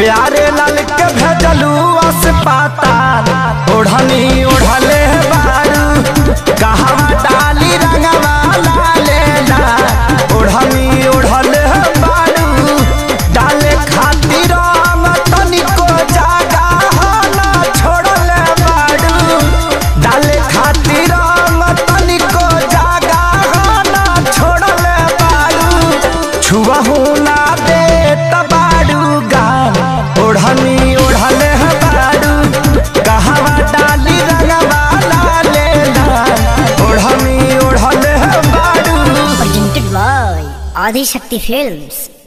प्यारे लाल के भेजलू अस्पताल ओढ़नी ओढ़ले बारू कहवा डाली रंगवा लाले ला ओढ़नी ओढ़ले बारू डाले खातिर रंग तनिको जागा ना छोड़ले बारू डाले खातिर रंग तनिको जागा ना छोड़ले बारू छुबहू ना दे तबाड़ू गान ओढ़नी ओढ़ले बारू कहवा डाली रंगवा लाले ला ओढ़नी ओढ़ले बारू presented by Adi Shakti Films.